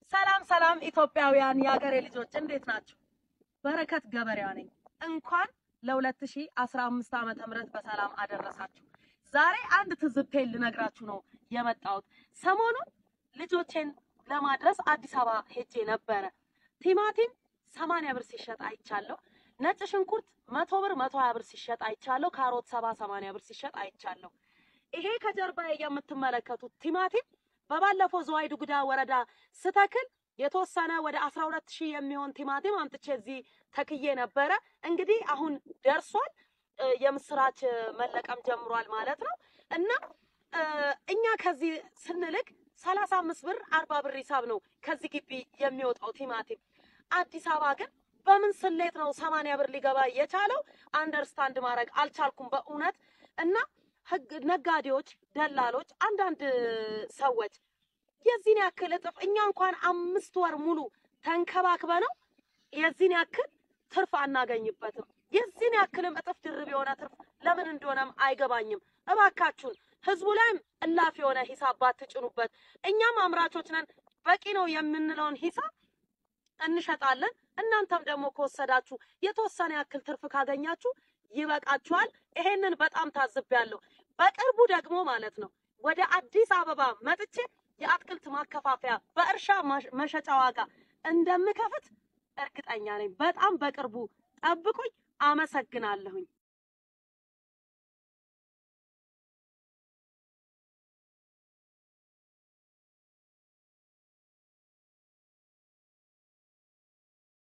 ሰላም ሰላም ኢትዮጵያውያን የሀገሬ ልጆች እንዴት ናቸው? በረከት ገበሬዋ ነኝ። እንኳን ለ2015 ዓመተ ምህረት በሰላም አደረሳችሁ። ዛሬ አንድ ትዝብቴን ልነግራችሁ ነው የመጣሁት። ሰሞኑን ልጆቼን ለማድረስ አዲስ አበባ ሄጄ ነበረ። ቲማቲም 80 ብር ሲሸጥ አይቻለሁ። ነጭ ሽንኩርት መቶ ብር መቶ ሀያ ብር ሲሸጥ አይቻለሁ። ካሮት ሰባ ሰማንያ ብር ሲሸጥ አይቻለሁ። ይሄ ከጀርባዬ የምትመለከቱት ቲማቲም በባለፈው ዝዋይ ዱጉዳ ወረዳ ስተክል የተወሰነ ወደ 12 ሺህ የሚሆን ቲማቲም አምጥቼ እዚህ ተክዬ ነበረ። እንግዲህ አሁን ደርሷል። የምስራች መለቀም ጀምሯል ማለት ነው እና እኛ ከዚህ ስንልክ 35 ብር 40 ብር ሂሳብ ነው ከዚህ ግቢ የሚወጣው ቲማቲም። አዲስ አበባ ግን በምን ስሌት ነው 80 ብር ሊገባ የቻለው? አንደርስታንድ ማድረግ አልቻልኩም በእውነት እና ህግ ነጋዴዎች፣ ደላሎች፣ አንዳንድ ሰዎች የዚህን ያክል እጥፍ እኛ እንኳን አምስት ወር ሙሉ ተንከባክበ ነው የዚህን ያክል ትርፍ አናገኝበትም። የዚህን ያክልም እጥፍ ድርብ የሆነ ትርፍ ለምን እንደሆነም አይገባኝም። እባካችሁን ህዝቡ ላይም እላፍ የሆነ ሂሳብ ባትጭኑበት። እኛም አምራቾች ነን፣ በቂ ነው የምንለውን ሂሳብ እንሸጣለን። እናንተም ደግሞ ከወሰዳችሁ የተወሰነ ያክል ትርፍ ካገኛችሁ ይበቃችኋል። ይሄንን በጣም ታዝቤያለሁ። በቅርቡ ደግሞ ማለት ነው ወደ አዲስ አበባ መጥቼ የአትክልት ማከፋፈያ በእርሻ መሸጫ ዋጋ እንደምከፍት እርግጠኛ ነኝ። በጣም በቅርቡ ጠብቁኝ። አመሰግናለሁኝ።